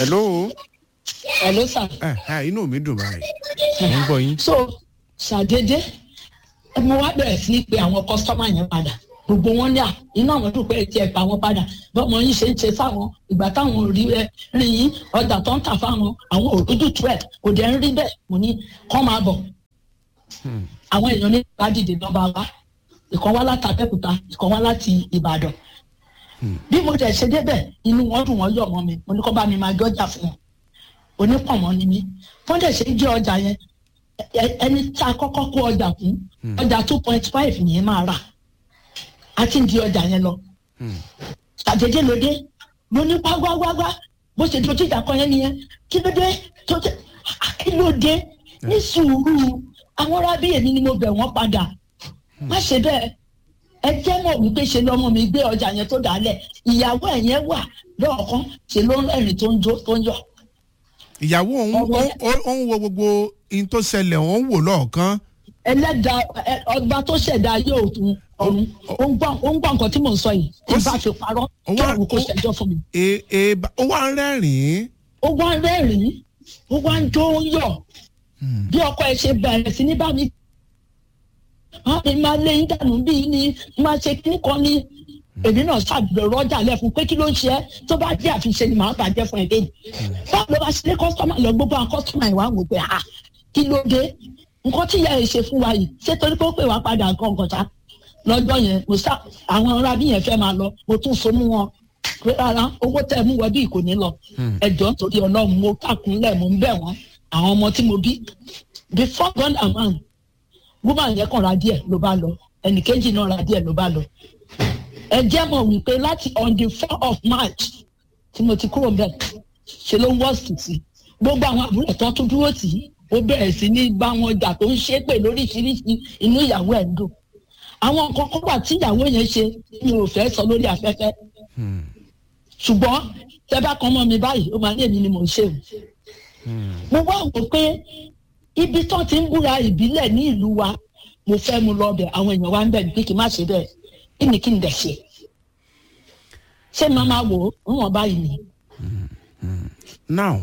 hello hello sir. ẹ ẹ inú mi dùn báyìí mo ń gbọ́ yín. so ṣàdédé mo wá bẹ̀rẹ̀ sí í pe àwọn kọ́sítọ́mà yẹn padà gbogbo wọn ní à iná àwọn dùn pé ẹ tiẹ̀ pa wọn padà bọ́mọ yín ṣe ń ṣe fáwọn ìgbà táwọn ò rí ẹ rí yín ọjà tó ń tà fáwọn àwọn òdúdú twelve kò dẹ̀ ń rí bẹ́ẹ̀ mo ní kọ́ máa bọ̀ àwọn èèyàn ní bá dìde lọ́ba wa ìkan wá láti abẹ́òkúta ìkan wá láti ìbàdàn bí mo dẹ̀ ṣe débẹ̀ inú wọn dùn wọ́n yọ̀ mọ́ mi mo ní kọ́ bá mi máa gbọ́jà fún wọn onípọ̀mọ́ ni mí wọ́n dẹ̀ ṣe jẹ́ ọjà yẹn ẹ- ẹni tí a kọ́kọ́ kó ọjà fún ọjà two point five yẹn máa rà á ti ń di ọjà yẹn lọ ṣàdédé lóde mo ní gbágbágbágbá bó ṣe dojú ìjà kan yẹn nìyẹn kí ló dé tó dé kí ló dé ní sùúrù àwọn arábí èmi ni mo bẹ̀ wọ́n padà má ṣe bẹ́ẹ̀ ẹ jẹ́ mọ̀ wípé ṣe lọ́mọ mi gbé ọjà yẹn tó dálẹ̀ ìyàwó ẹ̀ yẹn wà lọ́ọ̀kan ṣe ló ń rẹ́rìn tó ń jó tó ń yọ̀ ìyàwó òun Ọwọ́- ó- ó- ó ń wo gbogbo in tó ṣẹlẹ̀ ó ń wò lọ́ọ̀kan. ẹlẹ́dàá ẹ- ọba tó ṣẹ̀dá yóò tún ọ̀run ó ń gbọ́ ó ń gbọ́ nǹkan tí mò ń sọ yìí tí Ó bá sì- fi parọ́ ó kí wá- àwọn kò ó- ṣẹjọ́ fún mi. E- e- ba- ó wá ń rẹ́rìn-ín. ó wá ń rẹ́rìn-ín ó wá ń jó ń yọ̀ bí ọkọ ẹ ṣe bẹ̀rẹ̀ sí ní bá mi. wọ́n mi máa lé yín dànù bí ni máa ṣe kí kan ní èmi náà ṣàgbèrò ọjà lẹ́fun pé kí ló ń ṣe ẹ́ tó bá jẹ́ àfiṣe ni màá bàjẹ́ fún ẹ lẹ́yìn. báwo ló bá ṣe lé kọ́sítọ́mà lọ gbogbo àwọn kọ́sítọ́mà ìwà wò pé ah kí ló dé nǹkan tí ìyá ẹ̀ ṣe fún wa yìí ṣé torí pé ó pè wá padà nǹkan kan ṣá lọ́jọ́ yẹn mo sá àwọn arábí yẹn fẹ́ máa lọ mo tún so mú wọn pé rárá owó tẹ́ ẹ mú wọ bí kò ní lọ ẹjọ́ nítorí ọlọ́run mo kàkúnlẹ̀ mo ń bẹ̀ wọ́n àwọn ọmọ tí mo bí before God and man woman yẹn kàn ra díẹ̀ ló bá lọ ẹnìkejì náà ra díẹ̀ ló bá lọ ẹ jẹ́ mọ̀ wípé láti on the four of March tí mo ti kúrò bẹ́ẹ̀ ṣe ló ń wọ́ọ̀sì sí gbogbo àwọn àbúrò tó tún dúró tì í ó bẹ̀rẹ̀ sí ní bá wọn jà tó ń ṣépè lóríṣiríṣi inú ìyàwó ẹ̀ ń dùn àwọn nǹkan kan wà tí ìyàwó yẹn ṣe mi ò fẹ́ sọ lórí afẹ́fẹ́ ṣùgbọ́n tẹ́ bá kan mọ́ mi báyìí ó máa ní èmi ni mò ń ṣe o. mo wá wò pé ibi tó ti ń búra ìbílẹ̀ ní ìlú wa mo fẹ́ mu lọ bẹ̀ àwọn èèyàn wa ń bẹ̀ ní pé kí n má ṣe bẹ́ẹ̀ kí ni kí n dẹ̀ ṣe. ṣé màá máa wò ó ń wọ̀n báyìí ni. now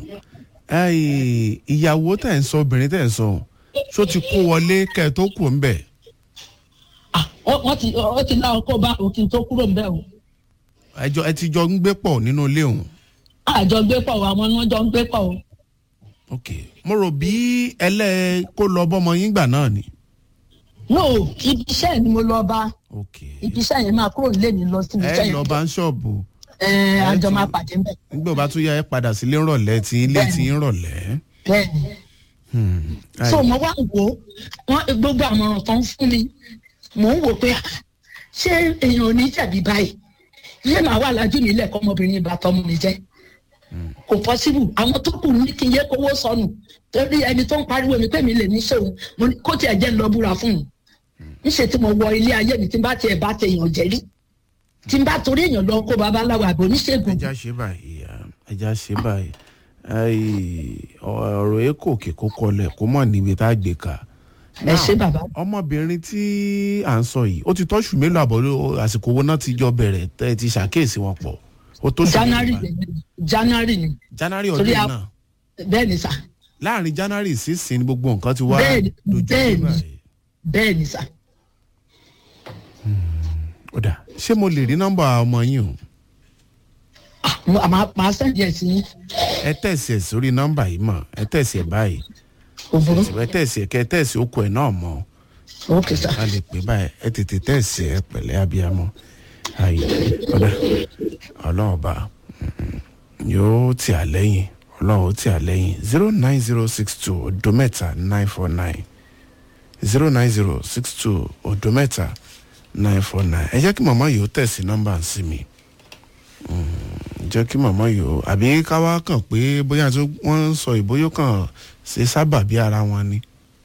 ẹ, ìyàwó tẹ̀ ń sọ obìnrin tẹ̀ ń sọ ṣó ti kó wọlé kẹ́ ẹ tó kù ń bẹ̀. Ah, ó- wọ́n ti ó ti láwọn kó bá òkè tó kúrò ń bẹ̀ o. ẹjọ ẹ ti jọ ń gbé pọ̀ nínú ilé òun. àjọ gbé pọ̀ o, àwọn ni wọ́n jọ ń gbé pọ̀ o. ok mo rò bí ẹlẹ́ kó lọ bọ́mọ yín gbà náà ni. no ibi iṣẹ́ ni mo lọ bá ok ibi iṣẹ́ yẹn máa kúrò nílé mi lọ sí ibi iṣẹ́ ẹ yẹn. lọ bá ń ṣọ́ọ̀bù ẹ àjọ máa pàdé ń bẹ̀. nígbà bá tún yá ẹ padà sílé ńrọ̀lẹ́ tí ilé Bẹ́ẹ̀ni. tí ń rọ̀lẹ́. bẹ́ẹ̀ni. Hmm. so Ai, mo wá wò ó wọn gbogbo àmọ̀ràn tó ń fún mi mò ń wò pé ah, ṣé èèyàn ò ní jẹ̀bi báyìí yé màá wà lájú nílẹ̀ kọ́mọbìnrin ìbá tọmọ mi jẹ́ kò pọ́sibù àwọn tó kù ní kí n yé kówó sọnù torí ẹni tó ń pariwo mi pé mi lè ní ṣòun mo ní kó tiẹ̀ jẹ́ ń lọ búra fún un níṣẹ́ tí mo wọ ilé ayé mi tí n bá tiẹ̀ bá tèèyàn jẹ́ rí tí n bá torí èèyàn lọ kó babaláwo àbò oníṣègùn ẹja ṣe báyìí ah, ẹja ṣe báyìí Ai, ọ̀rọ̀ èkó òkè kó kọlẹ̀ kó mọ̀ níbi tá a gbé ka. ẹ ṣé bàbá ọmọbìnrin tí à ń sọ yìí ó ti tọ́sù mélòó àbọ̀ ló- àsìkò owó náà ti jọ bẹ̀rẹ̀ tẹ́ ẹ ti ṣàkíyèsí wọn pọ̀ ó tó sùn january mélòó báyìí? ni january ni january torí ọdún a- náà bẹ́ẹ̀ ni sà láàrin january sísìn gbogbo nǹkan ti wá Bẹ́ẹ̀ni, dojú dé bẹ́ẹ̀ni. báyìí. bẹ́ẹ̀ ni sà. ó dà ṣé mo lè rí nọ́mbà ọmọ yín o Mo- màá màá sẹ́ndì ẹ̀ sí yín. ẹ tẹ̀sí ẹ̀ sórí nọ́mbà yìí mọ̀ ẹ tẹ̀sí ẹ̀ báyìí òbúrú ẹ tẹ̀sí ẹ̀ kẹ́ ẹ tẹ̀sí okùn ẹ̀ náà mọ́ òkè sà. a lè pè báyìí ẹ tètè tẹ̀sí ẹ pẹ̀lẹ́ abiyamọ ayi ọ̀dà ọlọ́run ọba mm, yóò tì á lẹ́yìn ọlọ́run ó tì á lẹ́yìn zero nine zero six two odo mẹ́ta nine four nine zero nine zero six two odo mẹ́ta nine four nine ẹ jẹ́ kí màmá yìí ó tẹ̀sí nọ́mbà sí mi Mm, jẹ́ kí màmá yìí ó àbí káwá kàn pé bóyá tó wọ́n ń sọ ìbóyó kàn ṣe sábà bí ara wọn ni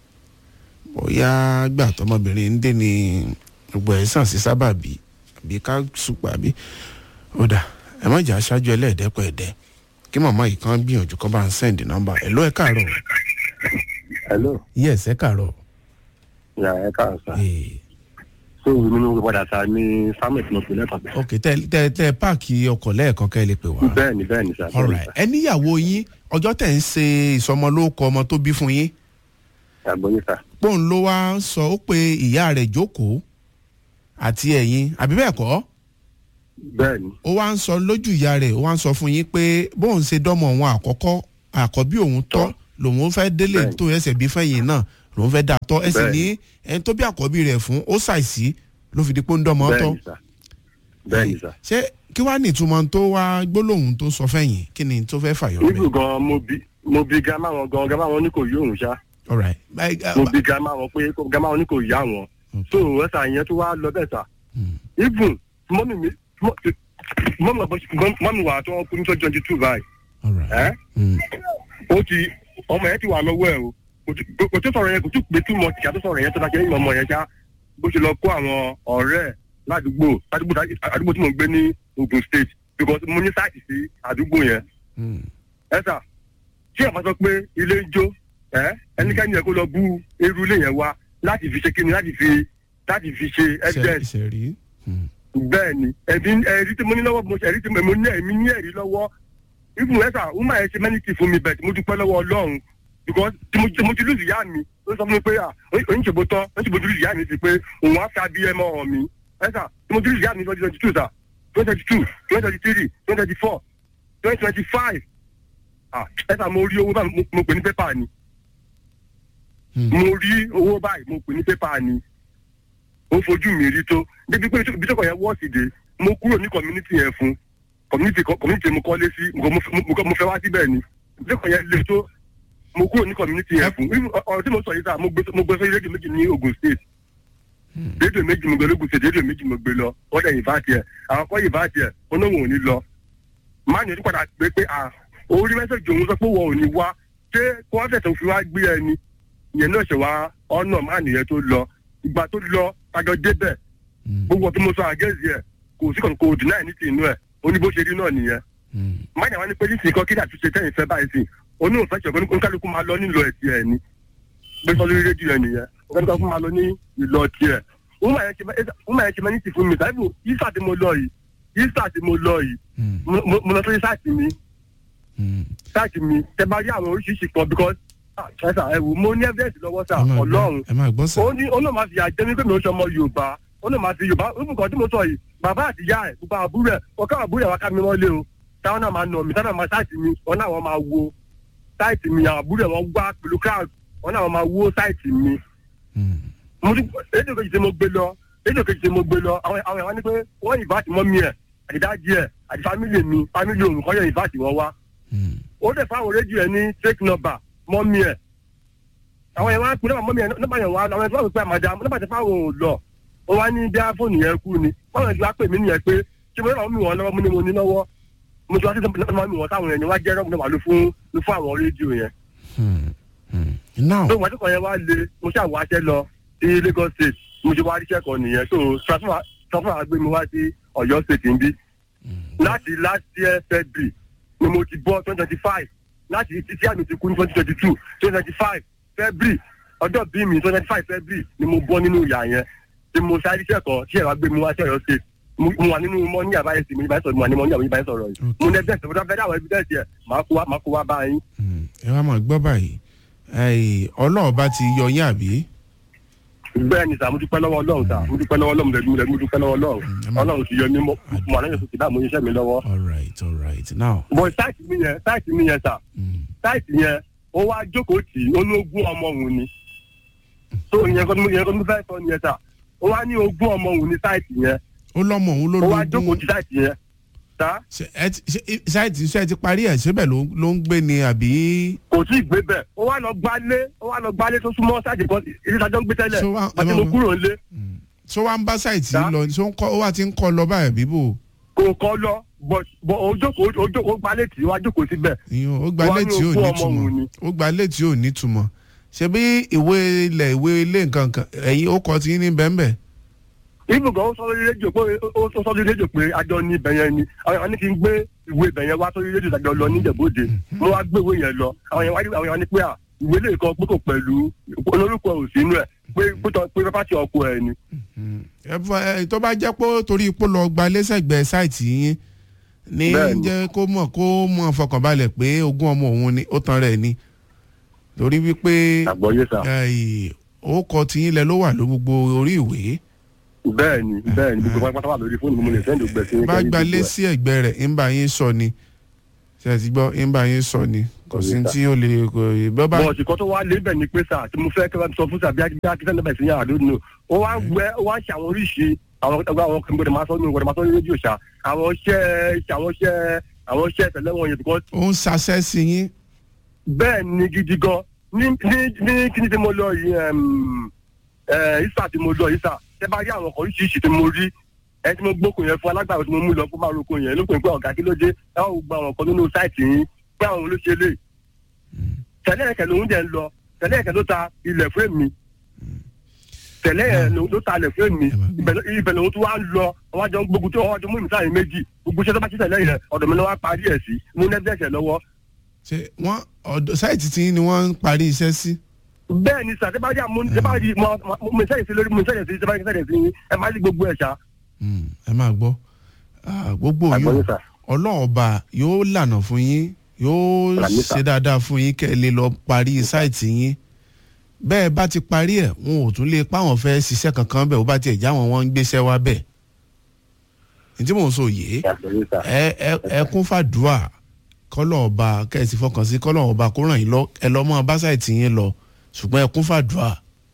bóyá gbà tọmọbìnrin ń dé ní gbogbo ẹ̀ sàn sí sábàbí àbí ká sùpà àbí ó dà ẹ má jà aṣáájú ẹlẹ́ẹ̀dẹ́pọ̀ ẹ̀dẹ́ kí màmá yìí kan gbìyànjú kọ́ bá ń sẹ́ǹdì nọ́mbà ẹ̀ ló ẹ̀ káàárọ̀ hello yes ẹ̀ káàárọ̀ ya ẹ káàárọ̀ sá ee so nínú padà sa ní samuel tí mo pè lẹ́kọ̀ọ́ bẹ́ẹ̀. ok tẹ tẹ tẹ páàkì ọkọ̀ lẹ́ẹ̀kan kẹ́ ẹ lè pè wá. bẹ́ẹ̀ ni bẹ́ẹ̀ ni sà. bẹ́ẹ̀ ni alright sà. ẹ níyàwó yín ọjọ́ tẹ̀ ń ṣe ìsọmọlórúkọ ọmọ tó bí fún yín àgbọ̀yé sà. pọ́ùn ló wá sọ ó pe ìyá rẹ̀ jókòó àti ẹ̀yin àbí bẹ́ẹ̀ kọ́ bẹ́ẹ̀ ni ó wá ń sọ lójú ìyá rẹ̀ ó wá ń sọ fún yín pé bóun ṣe dọ́mọ òun àkọ́kọ́ àkọ́bí òun tọ́ Tọ́. lòun fẹ́ délé Bẹ́ẹ̀ni. tó ẹsẹ̀ bí fẹ́yìn náà lòun fẹ́ dà tọ́ ẹ sì ní Bẹ́ẹ̀ni. ẹni tó bí àkọ́bí rẹ̀ fún ó ṣàìsí ló fi di pé ó ń dọ́mọ bẹ́ẹ̀ tọ́ ni sà. bẹ́ẹ̀ ni sà. ṣé kí wàá ní ìtumọ̀ tó wá gbólóhùn tó sọ fẹ́yìn kí ni tó fẹ́ fàyọ̀ níbù rẹ̀ gan mo bi mo bi gama wọn gan gama wọn ní kò yí òun ṣá alright Bye, uh, mo bi gama wọn pé gama wọn ní kò yá wọn so ẹsà yẹn tó wá lọ bẹ́ẹ̀ sà Hmm. even mọ́mì mi mọ́mì wà tó wọn kú ní twenty two báyìí alright ẹ́ Hmm. ó ti ọmọ yẹn ti wà lọ́wọ́ ẹ̀ o kò tí- kò tó sọ̀rọ̀ yẹn kò tó pé túmọ̀ tí a tó sọ̀rọ̀ yẹn tó dákẹ́ nínú ọmọ yẹn ṣá bó ṣe lọ kó àwọn ọ̀rẹ́ ẹ̀ ládùúgbò ládùúgbò àdúgbò tí mo ń gbé ní Ogun State because mo ní sáìtì sí àdúgbò yẹn Hmm. ẹ sà tí ẹ bá sọ pé ilé ń jó ẹ ẹnikẹ́ni yẹn kó lọ bú eru ilé yẹn wá láti fi ṣe kíni láti fi láti fi ṣe evidence ṣe rí Hmm. bẹ́ẹ̀ ni ẹ̀rí ẹ̀rí tí mo ní lọ́wọ́ mo ṣe ẹ̀rí tí mo mo ní ẹ̀mí ní ẹ̀rí lọ́wọ́ ibùn ẹ̀sà wúmà ẹ̀ ṣe mẹ́nìtì fún mi bẹ̀ẹ̀ tí mo dúpẹ́ lọ́wọ́ ọlọ́run because tí mo tí mo ti lùsì yá mi ó sọ fún mi pé à oníṣègbè tán oníṣègbè tí lùsì yá mi sí pé òun á fi abiyẹmọ hàn mi ẹ̀sà tí mo ti lùsì yá mi twenty twenty two sà twenty twenty two twenty twenty three twenty twenty four twenty twenty five ah ẹ̀sà mo rí owó báyìí mo- mo pè ní pépà ni Hmm. mo rí owó báyìí mo pè ní pépà ni ó fojú mi rí tó débi pé ibi tó kọ̀ yẹn wọ́ọ̀sì dé mo kúrò ní community yẹn fún community kọ- community mo kọ́lé sí mo mo- mo- mo fẹ́ wá síbẹ̀ ni ibi tó kọ̀ yẹn le tó mo kúrò ní community yẹn fún Irú ọ̀rọ̀ tí mo sọ yìí sá mo gbé mo gbé sórí rédíò méjì ní Ogun State rédíò méjì mo gbé lógun State rédíò méjì mo gbé lọ wọ́n dẹ̀ yìnbá tiẹ̀ àwọn kọ́ yìnbá tiẹ̀ oníwọ̀n ò ní lọ máa ní ojú padà pé pé à orí mẹ́sẹ̀jì òun sọ pé wọ́n ò ní wá ṣé kó wọ́n fẹ̀sẹ̀ fi wá gbé ẹni ìyẹn náà ṣe wá ọ̀nà máa nìyẹn tó lọ ìgbà tó lọ àjọ débẹ̀ Hmm. gbogbo ọtí mo sọ àgẹ́sì ẹ̀ kò sí kàn kò dì náà ní ti inú ẹ̀ ó ní bó ṣe rí náà nìyẹn Hmm. máyà wá ní pé nísìnyí kan kí ni àtúnṣe tẹ́yìn fẹ́ báyìí sí oní òfẹ́ ṣẹ̀kọ́ ní kálukú máa lọ nílò ẹ̀tì ẹ̀ ni gbé sọ lórí rédíò ẹ̀ nìyẹn kálukú máa lọ ní ìlọ tiẹ̀ wọ́n máa yẹn ṣe mẹ́ni ti fún mi sáyẹ́bù yíṣà tí mo lọ yìí yíṣà tí mo lọ yìí Hmm. mo- mo mo lọ sórí sáàtì mi Hmm. sáàtì mi tẹ bá rí àwọn oríṣiríṣi kan because ah, ẹ sà ẹ wò mo ní evidence lọ́wọ́ sà ẹ máa gbọ́- ọlọ́run ẹ máa gbọ́ sà ó ní ó náà máa fi àjẹ́ mi pé mi ò ṣe ọmọ yorùbá ó náà máa fi yorùbá ó nǹkan tí mo sọ yìí bàbá àti ìyá ẹ̀ gbogbo àbúrò ẹ̀ ọ̀ká àbúrò ẹ̀ wá ká mi wọ́n lé o táwọn náà máa nà mí táwọn náà máa sáìtì mi wọn náà wọ́n máa wo sáìtì mi àwọn àbúrò ẹ̀ wọ́n gbá pẹ̀lú crowd wọn náà wọ́n máa wo sáìtì mi Hmm. mo ti rédíò kejì tí mo gbé lọ rédíò kejì tí mo gbé lọ àwọn àwọn àwọn ní pé wọ́n ìbáàtì mọ́ mi ẹ̀ àti dájí ẹ̀ àti fámìlì mi fámìlì òun kọ́ yẹ ìbáàtì wọn wá Hmm. ó dẹ̀ fáwọn rédíò ẹ̀ ní fake number mọ́mí ẹ̀ àwọn yẹn wá pín náà mọ́mí ẹ̀ nígbà yẹn wá àwọn ẹ̀fọ́ pé àmàdá nígbà tí fáwọn ò lọ ó wá ní bí fóònù yẹn kú ni wọ́n yẹn ti wá pè mí nìyẹn pé ṣé mo náà mú wọn lọ́wọ́ mo ní mo ní lọ́wọ́ mo ti wá sí ìdánwò mi wọn táwọn yẹn ni wá jẹ́ rọ́ọ̀mù náà wà ló fún ló fún àwọn rédíò yẹn Hmm. Hmm. now tó wọ́n ti kàn yẹn wá le mo ṣáà wá aṣẹ́ lọ sí Lagos State mo ti wá ríṣẹ́ kan nìyẹn so transfer transfer gbé mi wá sí Ọ̀yọ́ State níbí láti last year February ni mo ti bọ́ twenty twenty five láti títí àmì ti kú ní twenty twenty two twenty twenty five February ọjọ́ bí mi twenty twenty five February ni mo bọ́ nínú ìyá yẹn tí mo ṣáà ríṣẹ́ kan tí ẹ̀ wá gbé mi wá sí Ọ̀yọ́ State mo mo wà nínú mọ́ ní àbáyé sí mi ìbáyé sọ̀rọ̀ mo wà ní mọ́ ní àbáyé ìbáyé sọ̀rọ̀ yìí mo ní ẹgbẹ́ ìṣòro dáfẹ́ dáwọ̀ evidence yẹn màá kó wá màá kó wá bá yín. Hmm. ẹ wá máa gbọ́ báyìí Ẹ̀ẹ́, ọlọ́ọ̀bá ti yọ yín àbí bẹ́ẹ̀ ni sà mo dúpẹ́ lọ́wọ́ ọlọ́run sà mo dúpẹ́ lọ́wọ́ ọlọ́run lẹ́nu mo dúpẹ́ lọ́wọ́ ọlọ́run Mm, ẹ má- ọlọ́run ti yọ mí mọ́ mọ́ àlẹ́ yẹn ti dá mo iṣẹ́ mi lọ́wọ́. all right all right now bọ̀ sáìtì mi yẹn sáìtì mi yẹn sà Hmm. sáìtì yẹn ó wá jókòó tì í ó ní ogún ọmọ òun ni tó ìyẹn kọ́ ni ìyẹn kọ́ ni mo fẹ́ sọ nìyẹn sà ó wá ní ogún ọmọ òun ní sáìtì yẹn ó lọ́mọ òun ló ó wá jókòó lógún tì sáìtì yẹn sà Ṣé ẹ ti- ṣé- ṣáìtì ṣe ti parí ẹ̀ síbẹ̀ ló ló ń gbé ni àbí kò tí ì gbé bẹ́ẹ̀ ó wá lọ gbálé ó wá lọ gbálé tó súnmọ́ sáìtì kan ilé ìtajọ́ ń gbé tẹ́lẹ̀ So wá- àti ẹ mo má- kúrò nílé ṣó wá ń bá ṣáìtì Sá? lọ ṣó ń kọ́ ó wá ti ń kọ́ lọ báyìí bíbò kò kọ́ lọ bọ̀ bọ̀ ó jókòó ó jókòó gbálé tì í wá jókòó síbẹ̀ ìyún ó gba Wá ní létí ò ogún ní ọmọ òun ni. túmọ̀ ó gba létí ò ní túmọ̀ ṣe bí ìwé ilẹ̀ ìwé ilé nǹkan kan ẹ̀yin ó kọ́ ti ní bẹ́ẹ̀nbẹ́ẹ̀ ibùgàn ó sọ lórí rédíò pé ó sọ lórí rédíò pé àjọ ní ibẹ̀ yẹn ni àwọn yẹn wá ní kí n gbé ìwé ibẹ̀ yẹn wá sórí rédíò àjọ lọ níjẹ̀bóde mo wá gbé ìwé yẹn lọ àwọn yẹn wá ní àwọn yẹn wá ní pé à ìwé lè kọ pé kò pẹ̀lú olórúkọ ò sínú ẹ̀ pé pé tọ́- pé pátì ọkọ ẹ̀ ni. ẹ fọ- ẹ, tó bá jẹ́ pé torí ipò lọ gba lẹ́sẹ̀gbẹ́ sáìtì yín ní Bẹ́ẹ̀ni. jẹ́ kó mọ̀ kó mọ̀ fọkànbalẹ̀ pé ogún ọmọ òun ni ó tan rẹ̀ ni torí wípé àgbọ̀yé sà. orúkọ tiyín lẹ ló wà ló gbogbo orí ìwé bẹ́ẹ̀ ni bẹ́ẹ̀ ni gbogbo pátá wà lórí fóònù mi mo lè sẹ́ndì ògbẹ́ sí. bá gba lé sí ẹ̀gbẹ́ rẹ̀ ń bá yín sọ ni ṣe ti gbọ́ ń bá yín sọ ni kò sí tí ó lè kò bọ́ bá bọ́ọ̀sì kan tó wá lé bẹ̀ ni pé sà tí mo fẹ́ kí wọ́n sọ fún sàbí akíkẹ́ níbẹ̀ sí yàrá lónìí ó wá ń gbẹ ó wá ń ṣe àwọn oríṣi àwọn ọgbà àwọn kan gbọdọ̀ máa sọ ní gbọdọ̀ máa sọ ní rédíò ṣá àwọn iṣẹ́ àwọn iṣẹ́ àwọn iṣẹ́ tẹ̀lé wọn yẹn because ó ń ṣaṣẹ́ sí yín bẹ́ẹ̀ ni gidi gan ní ní ní kíni tí mo lọ yìí ẹm, ẹ isa tí mo lọ isa tẹ bá rí àwọn ọkọ̀ oríṣiríṣi tí mo rí ẹ tí mo gbókun yẹn fún alágbàro tí mo mú lọ fún máa roko yẹn ló pè pé ọ̀gá kí ló dé ẹ ó gba àwọn ọkọ̀ nínú sáìtì yín pé àwọn ló ṣe lè tẹ̀lé ẹ̀kẹ́ lòún dẹ̀ ń lọ tẹ̀lé ẹ̀kẹ́ ló ta ilẹ̀ fún mi tẹ̀lé ẹ̀ ló ló ta ilẹ̀ fún mi ibẹ̀ ló- ibẹ̀ lòún tún wá ń lọ ọwọ́ àjọ gbogbo tí ọwọ́ àjọ mú ìmúta yìí méjì gbogbo iṣẹ́ tó bá ṣiṣẹ́ lẹ́yìn rẹ̀ ọ̀dọ̀ mi ló wá parí ẹ̀ sí mú nẹ́ẹ̀dẹ́sẹ̀ lọ́wọ́ ṣe wọ́n ọ̀dọ̀ sáìtì tí ni wọ́n ń parí iṣẹ́ sí. bẹ́ẹ̀ ni sà tẹ́ bá rí àmú tẹ́ bá rí mo mo mo sẹ́yìn sí lórí mo sẹ́yìn sí tẹ́ bá rí sẹ́yìn sí ẹ má rí gbogbo ẹ̀ ṣá. Mm, ẹ máa gbọ́ Ah, gbogbo yóò Àgbọ̀yé sà. ọlọ́run ọba yóò lànà fún yín yóò Àmín sà. ṣe dáadáa fún yín kẹ́ ẹ lè lọ parí sáìtì yín bẹ́ẹ̀ bá ti parí ẹ̀ wọn ò tún lè páwọn fẹ́ ṣiṣẹ́ kankan bẹ́ẹ̀ ó bá tiẹ̀ já wọn wọ́n ń gbéṣẹ́ wá bẹ́ẹ̀ ní tí mò ń sọ yìí ẹ ẹ ẹ kún fàdúà kọ́lọ̀ ọba kẹ́sì fọkàn sí kọ́lọ̀ ọba kó ràn yín lọ ẹ lọ́ mọ́ bá sáìtì yín lọ ṣùgbọ́n ẹ kún fàdúà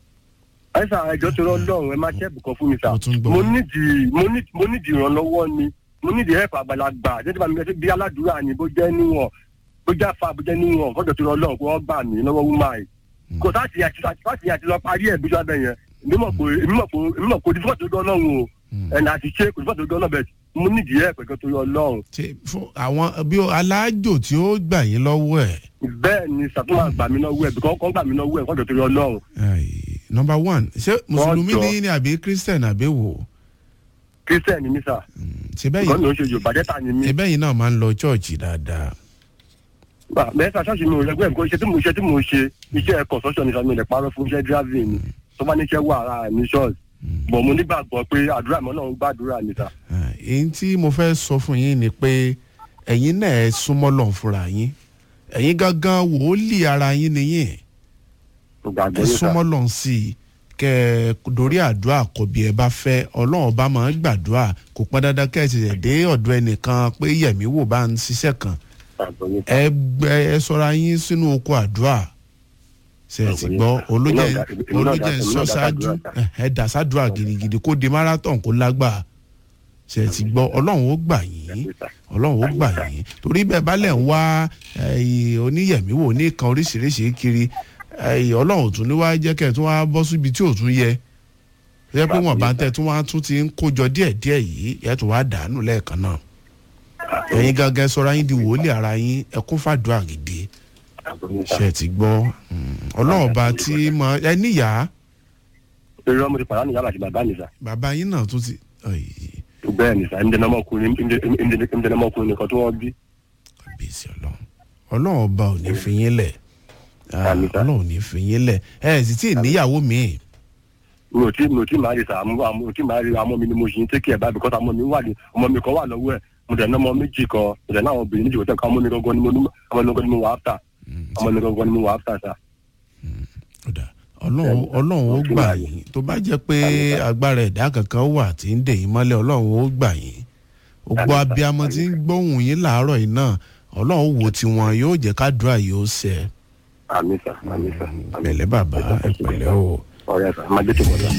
ẹ sà ẹjọ́ tó rọ lọ́rùn ẹ má ṣe ẹ̀bùkọ́ fún mi sà Mo tún gbọ́. mo nídìí mo ní- mo nídìí ìrànlọ́wọ́ ni mo nídìí ẹ̀fà àgbàlagbà jẹ́jẹ́ bá mi gẹ́gẹ́ bí aládùúrà ni bó jẹ́ níwọ̀n bó jẹ́ àfa bó jẹ́ níwọ̀n kọ́jọ́ tó rọ lọ́rùn kó wọ́n gbà mí lọ́wọ́ wúmá yìí kò sáàtì àti sáàtì àti lọ parí ẹ̀ bíjọ́ abẹ yẹn èmi mọ̀ pé èmi mọ̀ pé èmi mọ̀ pé òdìfọ́ tó dán lọ́rùn o ẹ̀nà àti ṣe kò dífọ́ tó dán lọ́rùn bẹ́ẹ̀ mo nídìí ẹ̀ pẹ̀kẹ́ tó rọ lọ́rùn ṣe fún àwọn bí ó- aláàjò tí ó gbà yín lọ́wọ́ ẹ̀ bẹ́ẹ̀ ni sàtúmọ̀ gbà mí lọ́wọ́ ẹ̀ bíkọ́ kọ́ gbà mí lọ́wọ́ ẹ̀ kọ́jọ́ tó rọ lọ́rùn Ai, number one ṣé mùsùlùmí jọ. ni yín ni àbí christian àbí wò kírísítẹ̀ ni mí sà ṣe ìkọ́ni bẹ́yìn ló ń ṣe yorùbá dẹ́ta ni mí. ṣe bẹ́yìn náà máa ń lọ chọ́ọ̀chì dáadáa Bá- mẹ́ta ṣọ́ọ̀ṣì mi ò rẹ́gbẹ́ nǹkan iṣẹ́ tí mo ṣe tí mo ṣe iṣẹ́ construction ní sọ́mi ilẹ̀ parọ́ fún iṣẹ́ driving ni tó bá níṣẹ́ wà ara ní ṣọ́ọ̀ṣì bọ̀ mo nígbàgbọ́ pé àdúrà mi náà ń gbàdúrà ní sà. Ah, èyí tí mo fẹ́ sọ fún yín ni pé ẹ̀yin náà ẹ súnmọ́ lọ́n fúnra yín ẹ̀yin gangan wòólì ara yín nìyẹn mo gbàgbọ́ ẹ ní sà. súnmọ́ lọ́n sí i kẹ ẹ dorí àdúrà kọ bí ẹ bá fẹ́ ọlọ́run bá máa ń gbàdúrà kò pọn dandan kẹ́ ẹ ti rẹ̀ dé ọ̀dọ̀ ẹnìkan pé yẹ̀mí wò bá ń ṣiṣẹ́ kan Gbàgbọ́ ní sà. ẹ gbẹ ẹ sọra yín sínú oko àdúrà ṣe ẹ ti gbọ́ olójẹ Èmi náà dá- èmi náà olójẹ dá- ń èmi sọ náà dá ṣáájú sàdúrà, ẹ ẹ dà sádùá gidigidi kó di marathon kó lágbà ṣe ẹ ti gbọ́ ọlọ́run ó gbà yín ọlọ́run ó gbà yín torí bẹ́ẹ̀ bá lẹ̀ ń wá eh, oníyẹ̀mí wò ní kan oríṣiríṣi kiri eh, ọlọ́run ò tún ní wá jẹ́ kẹ́ ẹ̀ tún wá bọ́ síbi tí ò tún yẹ jẹ́ pé wọ́n bá ń tẹ́ tún wá tún ti ń kójọ díẹ̀díẹ̀ yìí ẹ̀ tún wá dànù lẹ́ẹ̀kan náà ẹ̀yin gangan sọra yín di wòlíì ara yín ẹ kún fàdúrà gidi Gbàgbọ́ ní sà. ṣe ti gbọ́ mm, ọlọ́run ọba tí mọ ẹ níyà eré ọmọ ti pàdánù yàrá àti bàbá mi sà. bàbá yín náà tún ti ọ̀yì, bẹ́ẹ̀ ni sà ẹ̀mí dẹ́nà ọmọkùnrin ẹ̀mí dẹ́nà ọmọkùnrin nìkan tó wọ́n bí. kábíyèsí ọlọ́run ọlọ́run ọba ò ní fi yín lẹ̀ Ah, Àmín sà. ọlọ́run ò ní fi yín lẹ̀ ẹ ẹ̀ sì tí ì níyàwó mi mi ò tí mi ò tí máa rí sà mo mo ò tí máa rí àmọ́ mi ni mo ṣì ń tẹ́kì ẹ̀ báyìí because àmọ́ mi wà ní ọmọ mi kan wà lọ́wọ́ ẹ̀ mo dẹ̀ ná ọmọ méjì kan mo dẹ̀ ná àwọn obìnrin méjì kan tẹ̀ ká ọmọ mi gangan ni mo ní ọmọ mi gangan ni mo wà áfà ọmọ mi gangan ni mo wà áfà sà. ọ̀dà ọlọ́run ọlọ́run ó gbà yín tó bá jẹ́ pé agbára ẹ̀dá kankan wà tí ń dè yín mọ́lẹ̀ ọlọ́run ó gbà yín gbogbo Àmín sà, abiyamọ tí ń gbóhùn yín làárọ̀ yìí náà ọlọ́run wo tiwọn yóò jẹ́ kádùá yóò ṣẹ àmì sà àmì sà. àmì. pẹ̀lẹ́ bàbá ẹ pẹ̀lẹ́ o. ọ̀rẹ́ sà máa dé tó bọ̀ sà.